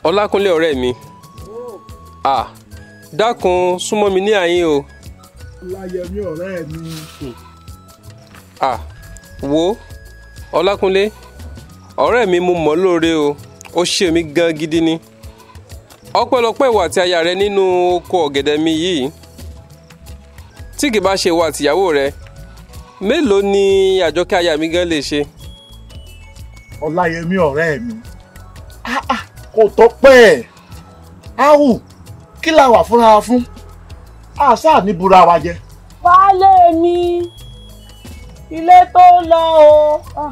ọlákúnlé ọ̀rẹ́ mi à dákun súnmọ́ mi ní àyín o láyẹmí ọ̀rẹ́ mi à wo ọlákúnlé ọ̀rẹ́ mi mo mọ̀ lóore o ó ṣe mí gan gidi ni ọpẹ́lọpẹ́ ìwà àti aya rẹ nínú oko ọ̀gẹ̀dẹ̀ mi yìí tí kì bá ṣe ìwà àtìyàwó rẹ mélòó ni àjọkẹ́ aya mi gan lè ṣe ọláyẹmí ọ̀rẹ́ mi Ah, ah, kò tọ́pẹ́ ẹ̀ áhù kí la wà fúnra wa fún àṣà ní búra wa jẹ baálé mi ilé tó lọ o Ah,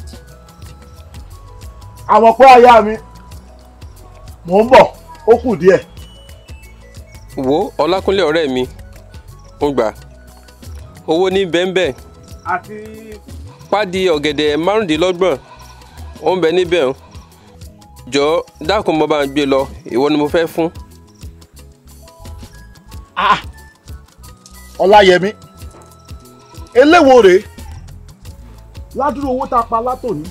àwọn pé aya mi mò ń bọ̀ ó kù díẹ̀ wo ọlákúnlé ọ̀rẹ́ mi ń gbà owó ní bẹ́ńbẹ́ àti pádì ọ̀gẹ̀dẹ̀ márùndínlọ́gbọ̀n ó ń bẹ níbẹ̀ o jọ dákun mo bá ń gbé lọ ìwọ ni mo fẹ́ fún ọláyẹmí eléwo rèé ládùúgbò owó tá a pa látòní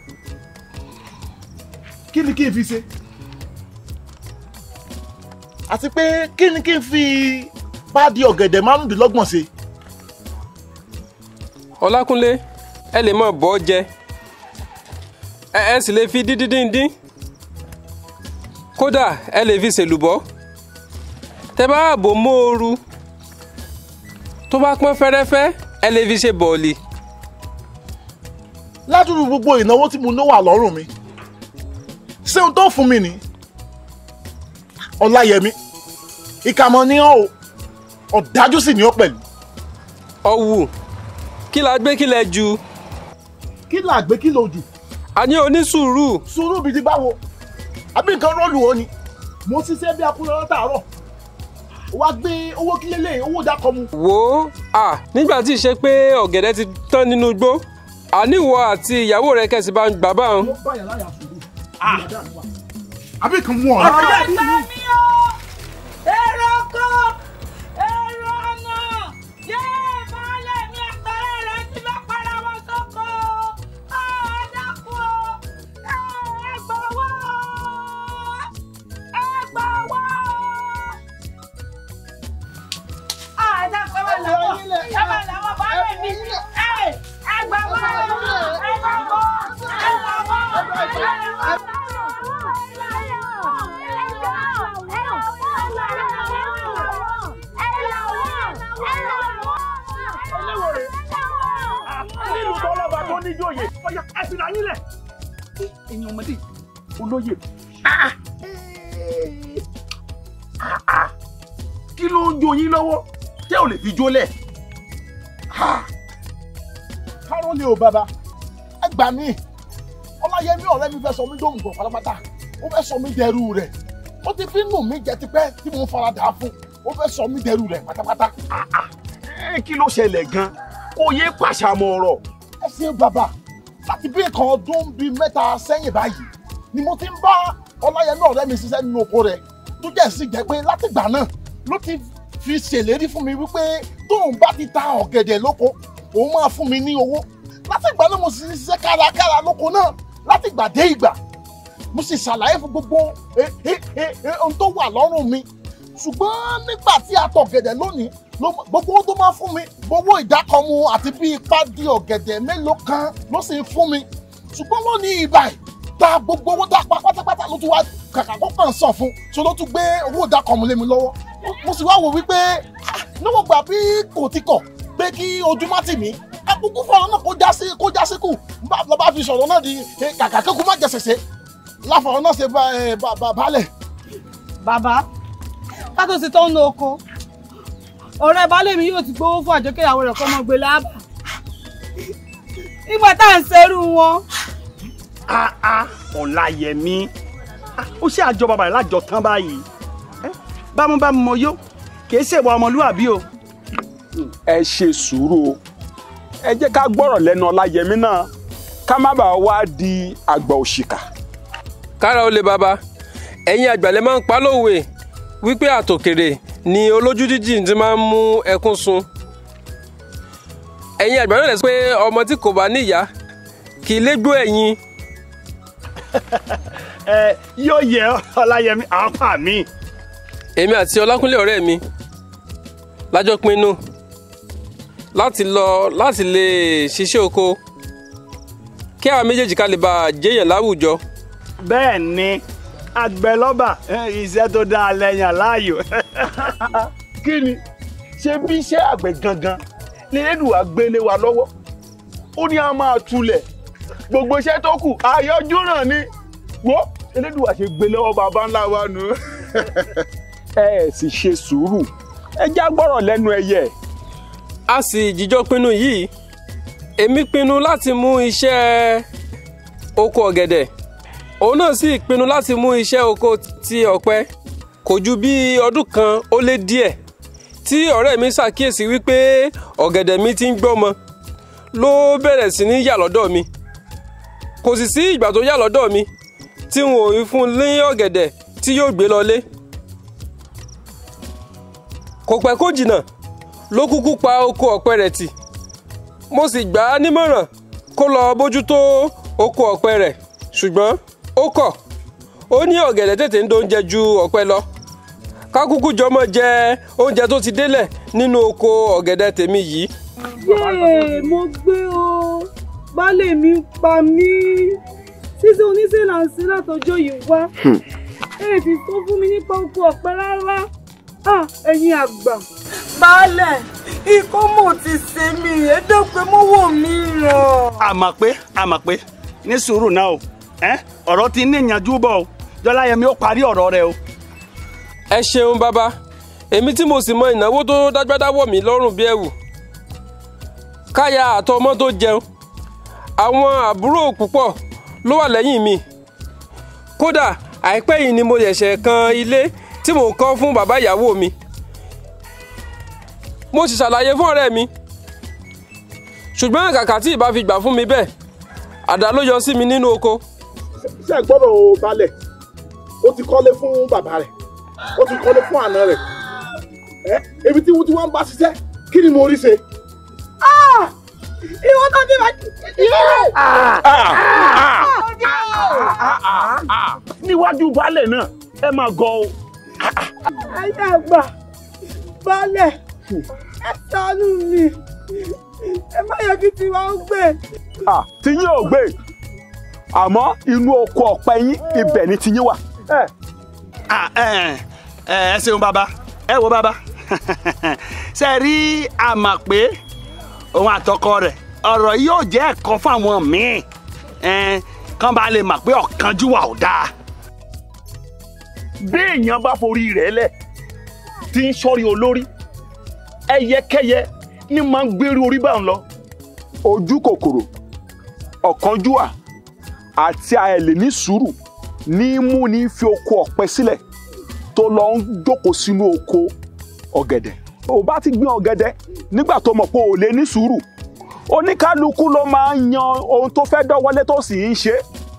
kí ni kí n fi ṣe àti pé kí ni kí n fi páàdì ọ̀gẹ̀dẹ̀ márùndínlọ́gbọ̀n ṣe ọlákúnlé ẹ lè mọ bọ́ jẹ ẹ ẹ sì lè fi díndíndín kódà ẹ lè fi ṣèlùbọ́ tẹ bá bò móoru tó bá pọ́n fẹ́rẹ́fẹ́ ẹ lè fi ṣe bọ̀ọ̀lì ládùúgbò gbogbo ìnáwó tí mo ná wà lọ́rùn mi ṣé ohun tó fún mi ni ọláyẹmí ìkàmọ́ ni ọ́ o ọ̀dájú sì ni ọ́ pẹ̀lú ọ̀wù kí la gbé kí lẹ ju kí là gbé kí lò jù àní onísùúrù sùúrù bíi ti báwo àbí nǹkan rọ́ọ̀lù ó ni mo ṣiṣẹ́ bí akúrẹ́ látàárọ̀ wá gbé owó kílélẹ̀ owó dákọ̀ mu. wò ó à nígbà tí ì ṣe pé ọ̀gẹ̀dẹ̀ ti tán nínú igbó àníwọ̀ àti ìyàwó rẹ̀ kẹ̀sì bá ń gbà báwọn. ló bá yàrá yà sùúrù. àbí kan mú ọ. ẹgbẹ́ mi o èrò oko èrò ọ̀nà yé baálé mi àtọ̀rẹ́ rẹ̀ ti bá para wọn sóko Ah, ẹ dákun o Eh, ẹ gbọ́wọ́ ẹ gbọ́wọ́. Ah, ẹ dákun ẹ bá làwọn ẹ bá làwọn baálé mi ẹ ẹ gbọ́wọ́ ẹ gbọ́wọ́ ẹ làwọn ẹ nílùú tọ́lọ́ba tó níjòyè ọ̀yà ẹ̀sìn náà nílẹ̀. ẹ̀yin ọmọdé olóyè Ah! Ah, ah. kí ló ń jó yín lọ́wọ́ tẹ́ ò lè fi jólẹ̀. káró ni o bàbá ẹ gbà mí ọláyẹmí ọ̀rẹ́ mi fẹ́ sọ mí dóhùn gbọ̀n pátápátá ó fẹ́ sọ mí dẹrú rẹ̀ ó ti fi nù mí jẹ tipẹ́ tí mo fara dà á fún ó fẹ́ sọ mí dẹrú rẹ̀ pátápátá. ẹ kí ló ṣẹlẹ̀ gan kó yé pàṣàmọ̀ ọ̀rọ̀ ẹ ṣe bàbá láti bí nǹkan ọdún bíi mẹ́ta sẹ́yìn báyìí ni mo ti ń bá ọláyẹmí ọ̀rẹ́ mi ṣiṣẹ́ nínú oko rẹ̀ tó jẹ́ sì jẹ́ pé látìgbà náà ló ti fi ṣèlérí fún mi wípé tóun bá ti ta ọ̀gẹ̀dẹ̀ lóko òun máa fún mi ní owó látìgbà náà mo sì ṣiṣẹ́ kárakára lóko náà látìgbà dé ìgbà mo sì ṣàlàyé fún gbogbo eh, eh, eh, eh, ohun tó wà lọ́rùn mi ṣùgbọ́n nígbà tí a tọ̀ ọ̀gẹ̀dẹ̀ lónìí ló gbogbo owó tó máa fún mi gbogbo ìdákọ̀mu àti bí ipá di ọ̀gẹ̀dẹ̀ mélòó kan ló sì ń fún mi ṣùgbọ́n lónìí ìbà yìí ta gbogbo owó tá a pa pátápátá ló tún wá kàkà kó kàn sàn fún so ló tún gbé owó ìdákọ̀mu lé mi lọ́wọ́ mo sì wá wò wípé ah, níwọ̀n gbà bí kò ti kọ̀ pé kí ojú má tì mí akókó fọ̀rọ̀ náà kó já sí kó já sí kù bá lọ́ bá fi sọ̀rọ̀ náà di eh, kàkà kékun má jẹ sẹ̀sẹ̀ láfọ̀rọ̀ náà ṣe bá- eh, bá- bá- baálẹ̀ bàbá ká tó ṣe tó ń lo oko ọ̀rẹ́ baálé mi yóò ti gbowó fún àjọkẹ́ ìyàwó rẹ̀ kọ́ mọ́ gbé láàbà nígbà tá à ń ṣerú wọn áá ọ̀làyẹmí Ah, ó ṣe àjọ bàbá rẹ̀ lájọ tán báyìí Eh, bámúbámú mọ yó kì í ṣèwà ọmọlúwàbí o. ẹ ṣe sùúrù o ẹ jẹ́ ká gbọ́rọ̀ lẹ́nu ọláyẹmí náà ká má bàa wá di àgbà òṣìkà. kára ó lè bàbá ẹ̀yin àgbàlẹ̀ máa ń pa lówe wípé àtòkèrè ni olójú jíjìn ti máa ń mú ẹkún sun ẹ̀yin àgbà náà lè sọ pé ọmọ tí kò bá níyà kì í lé gbó ẹ̀yìn ẹ yóò yẹ ọláyẹmí àáfà mi. èmi àti ọlákúnlé ọ̀rẹ́ mi lájọ pinnu láti lọ láti lè ṣiṣẹ́ oko kí àwọn méjèèjì ká lè bá a jẹ́yàn láwùjọ bẹ́ẹ̀ ni àgbẹ̀lọ́bà iṣẹ́ tó dáa lẹ́yìn aláàyò. kí ni ṣé bí iṣẹ́ àgbẹ̀ gangan ni elédùà gbélé wa lọ́wọ́ ó ní a máa tulẹ̀ gbogbo iṣẹ́ tó kù àyọjú náà ni wo elédùà ṣe gbé lọ́wọ́ bàbá ńlá wa nù. ẹ ẹ sì ṣe sùúrù ẹ já gbọ́rọ̀ lẹ́nu ẹyẹ. a sì jíjọ pinnu yìí èmi pinnu láti mú iṣẹ́ oko ọ̀gẹ̀dẹ̀ òun náà sì pinnu láti mú iṣẹ́ oko ti ọ̀pẹ kò ju bí ọdún kan ó lé díẹ̀ tí ọ̀rẹ́ mi ṣàkíyèsí wípé ọ̀gẹ̀dẹ̀ mi ti ń gbọ́mọ ló bẹ̀rẹ̀ sí ní yà lọ́dọ̀ mi kò sì sí ìgbà tó yà lọ́dọ̀ mi tí n ò fún un ní ọ̀gẹ̀dẹ̀ tí yóò gbé lọlé kò pẹ́ kó jìnnà ló kúkú pa oko ọ̀pẹ rẹ̀ tì mo sì gbà á nímọ̀ràn kó lọ bójútó oko ọ̀pẹ rẹ̀ ṣùgbọ́n ó kọ̀ ó ní ọ̀gẹ̀dẹ̀ tètè ń dóúnjẹ ju ọ̀pẹ lọ kákúkú jọmọ jẹ oúnjẹ tó ti délẹ̀ nínú oko ọ̀gẹ̀dẹ̀ tèmi yìí yéè mo gbé o baálé mi ń pa mí ṣíṣe oníṣẹ́ là ń ṣe látọjọ́ yìí wá ẹ ti sọ fún mi nípa oko ọ̀pẹ rárá Ah, ẹ̀yin àgbà. baálẹ̀ ikọ́ mò ti ṣe mí ẹ̀ẹ́dọ́gbẹ́ mọ́wọ́ mi ràn. àmọ̀ pé àmọ̀ pé ní sùúrù náà o ẹ́ ọ̀rọ̀ ti ní ìyànjú bọ̀ o jọláyẹmí ó parí ọ̀rọ̀ rẹ o. ẹ ṣeun bàbá èmi tí mo sì mọ ìnáwó tó dágbádá wọ̀ mí lọ́rùn bí ẹ̀wù káyà àtọmọ tó jẹun àwọn àbúrò púpọ̀ ló wà lẹ́yìn mi kódà àìpẹ́ yìí ni mo ṣẹ̀ṣẹ̀ kan ilé tí mò ń kọ́ fún bàbá ìyàwó mi mo sì ṣàlàyé fún ọ̀rẹ́ mi ṣùgbọ́n kàkà tí ìbá fi gbà fún mi bẹ́ẹ̀ àdá ló yọ sí mi nínú oko ṣe é gbọ́dọ̀ o balẹ̀ ó ti kọ́lé fún bàbá rẹ̀ ó ti kọ́lé fún àna rẹ̀ ẹ ebi tí wọ́n ti wọ́n ń bá ṣiṣẹ́ kí ni mo rí ṣe. ìwọ tó ti bá. níwájú baálẹ̀ náà ẹ máa gọ o. ẹ̀yin àgbà baálẹ̀ ẹ ṣàánú mi ẹ má yẹ kí tiwa ó gbé. tí yín ò gbé àmọ́ inú oko ọ̀pẹ yín ibẹ̀ ni tí yín wà. ẹ ẹ ṣeun bàbá ẹ wo bàbá ṣe rí àmà pé òun àtọkọ rẹ̀ ọ̀rọ̀ yìí yóò jẹ́ ẹ̀kọ́ fún àwọn míì kán bá lè mọ̀ pé ọ̀kánjúwà ò dáa. bí èèyàn bá forí rẹ̀ lẹ̀ tí ń sọ́rí olórí ẹyẹkẹyẹ ní máa ń gbérí orí bá ń lọ. ojú kòkòrò ọ̀kánjúwà àti àìlè ní sùúrù ní mú ní fi oko ọ̀pẹ sílẹ̀ tó lọ ń jókòó sínú oko ọ̀gẹ̀dẹ̀. ò bá ti gbin ọ̀gẹ̀dẹ̀ nígbà tó mọ̀ pé ò lè ní sùúrù oníkálukú ló máa ń yan ohun tó fẹ́ dọ́wọ́lé tó sì ń ṣe.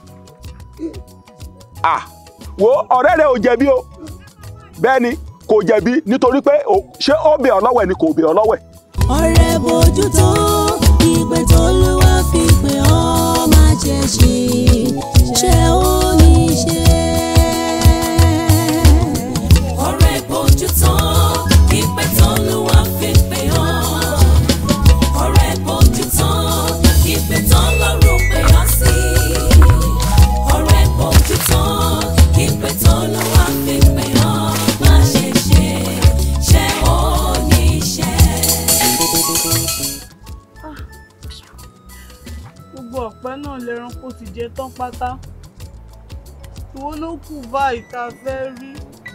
à wo ọ̀rẹ́ rẹ ò jẹ̀bi o bẹ́ẹ̀ ni kò jẹ̀bi nítorí pé ṣé ó bẹ̀ ọ́ lọ́wẹ̀ ni kò bẹ̀ ọ́ lọ́wẹ̀. ọ̀rẹ́ bójútó ìpè tó ló wá fi pè ọ́ má ṣe ṣe ṣe ó ní ṣe. ọ̀rẹ́ bójútó ìpè tó ló wá fi pè ọ́ ọ̀rẹ́ bójútó ìpè tó lọ́rùn pè ọ́ sí ọ̀rẹ́ bójútó ìpè tó ló wá fi pè ọ́ má ṣe ṣe ṣe ó ní ṣe. gbogbo ọ̀pẹ náà lẹ́ranko ti jẹ tán pátá ìwọ ló kù báyìí tá a fẹ́ rí.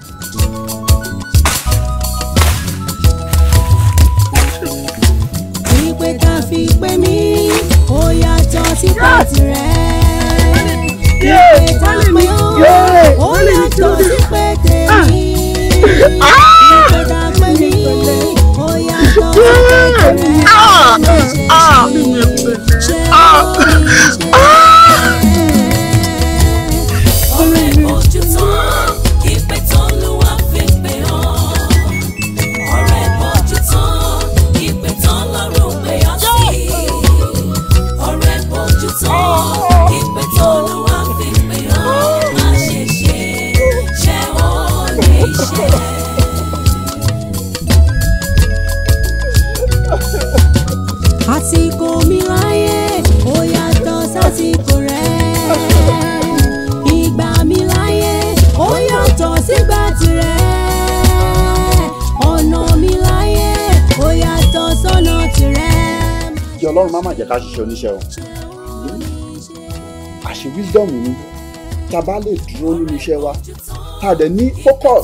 ìpè tá a fi pè mí ó yàtọ̀ sí pàtì rẹ̀. ìpè tá a pè ó ó yàtọ̀ sí pé tèmi. ìpè tá a pè mí ó yàtọ̀ sí pé tèmi. ṣe ó ní ṣe. ọ̀rẹ́ bójútó ìpè tó lù wá fi pè ọ́. ọ̀rẹ́ bójútó ìpè tó lọ́rùn pè ọ́ sí. ọ̀rẹ́ bójútó ìpè tó lù wá fi pè ọ́. má ṣe ọlọ́run má má jẹ́ ká ṣiṣẹ́ oníṣẹ́ o àṣì wisdom ni tá a bá lè dúró nínú iṣẹ́ wa tá a dẹ̀ ní focus.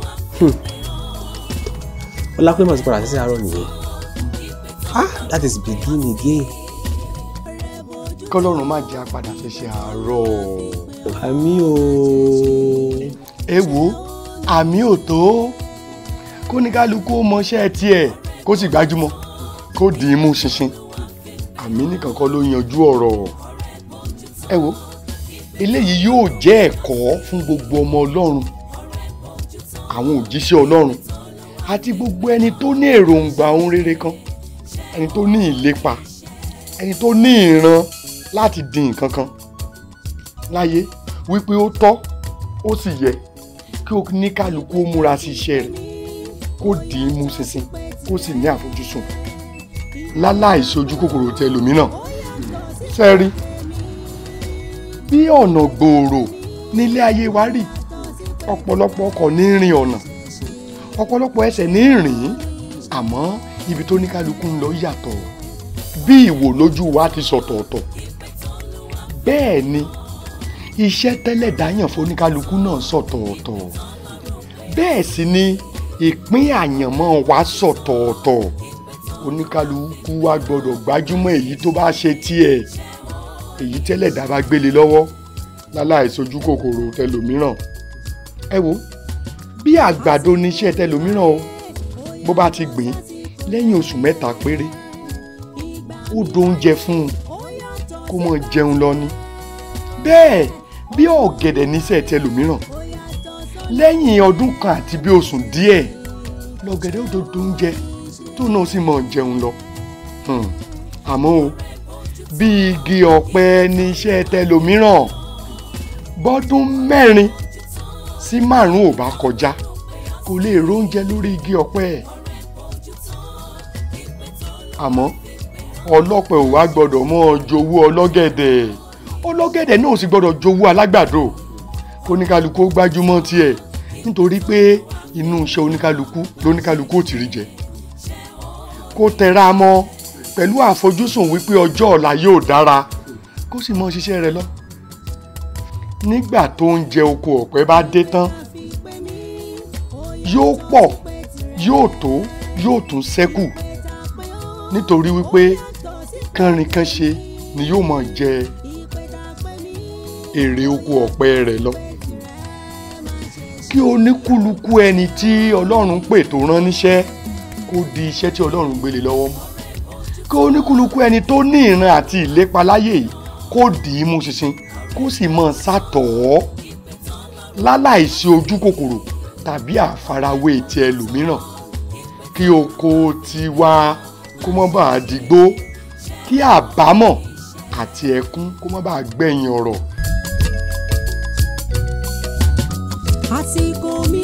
ọlápẹ́ mọ̀ sí padà sí àárọ̀ nìyẹn ah that is begin again kọ́lọ́run má jẹ́ apàdà ṣẹ̀ṣẹ̀ àárọ̀ àmì o ẹ wo àmì ò tó kó ní kálukú ó mọṣẹ́ tiẹ̀ kó sì gbájúmọ́ kó dì í mú ṣinṣin àmì nìkan kọ́ ló yanjú ọ̀rọ̀ ẹ wo eléyìí yóò jẹ́ ẹ̀kọ́ fún gbogbo ọmọ ọlọ́run àwọn òjíṣẹ́ ọlọ́run àti gbogbo ẹni tó ní èròǹgbà ohun rere kan ẹni tó ní ìlépa ẹni tó ní ìran láti di nǹkan kan láyé wípé ó tọ́ ó sì yẹ kí o ní kálukú ó múra sí iṣẹ́ rẹ̀ kó dì í mú ṣinṣin kó sì ní àfojúsùn láláì sojú kòkòrò tẹ lòmíràn sẹ́rí bí ọ̀nà gbòòrò nílé ayé wa rí ọ̀pọ̀lọpọ̀ ọkọ̀ ní rìn ọ̀nà ọ̀pọ̀lọpọ̀ ẹsẹ̀ ní rìn àmọ́ ibi tó ní kálukú ń lọ yàtọ̀ bí ìwò lójú wa ti sọ̀tọ̀ọ̀tọ̀ bẹ́ẹ̀ ni iṣẹ́ tẹ́lẹ̀ dáyàn fóníkálukú náà sọ̀tọ̀ọ̀tọ̀ bẹ́ẹ̀ sì ni ìpín àyànmọ́ wa sọ̀tọ̀ọ̀tọ̀ oníkálukú wa gbọ́dọ̀ gbájúmọ́ èyí tó bá ṣe tiẹ̀ èyí tẹ́lẹ̀ dá bá gbélé lọ́wọ́ láláì sojú kòkòrò tẹlòmíràn ẹ wo bí àgbàdo níṣẹ́ tẹlòmíràn o bó bá ti gbìn lẹ́yìn oṣù mẹ́ta péré ó dóúnjẹ fún un kó mọ jẹun lọ ni bẹ́ẹ̀ bí ọ̀gẹ̀dẹ̀ níṣẹ́ tẹlòmíràn lẹ́yìn ọdún kan àti bí oṣù díẹ̀ lọ́gẹ̀dẹ̀ ó tó dóúnjẹ tó náà sì mọ jẹun lọ Hmm. àmọ́ o bí igi ọ̀pẹ níṣẹ́ tẹlòmíràn bọ́dún mẹ́rin sí márùn-ún ò bá kọjá kò lè róúnjẹ lórí igi ọ̀pẹ àmọ́ ọlọ́pẹ ò wá gbọ́dọ̀ mọ́ ọ jowú ọlọ́gẹ̀dẹ̀ ọlọ́gẹ̀dẹ̀ náà ò sì gbọ́dọ̀ jowú alágbàdo oníkálukú ó gbájúmọ́ tiẹ̀ nítorí pé inú iṣẹ́ oníkálukú lóníkálukú ò ti rí jẹ kó tẹra mọ́ pẹ̀lú àfojúsùn wípé ọjọ́ ọ̀la yóò dára kó sì mọ ṣiṣẹ́ rẹ̀ lọ nígbà tó ń jẹ oko ọ̀pẹ bá dé tán yóò pọ̀ yóò tó yóò tún ṣẹ́kù nítorí wípé kánrinkánṣe ni yóò máa jẹ èrè oko ọ̀pẹ rẹ̀ lọ kí oníkúlùkù ẹni tí ọlọ́run pè tó rán níṣẹ́ kó di iṣẹ́ tí ọlọ́run gbélé lọ́wọ́ mú kí oníkúlùkù ẹni tó ní ìran àti ìlépa láyé yìí kó dì í mú ṣinṣin kó sì máa sàtọ̀ ọ́ láláìsí ojú kòkòrò tàbí àfarawé ti ẹlòmíràn kí oko tiwa kó má bàa dìgbó kí àbámọ̀ àti ẹkún kó má bàa gbẹ̀yìn ọ̀rọ̀ àsìkò mi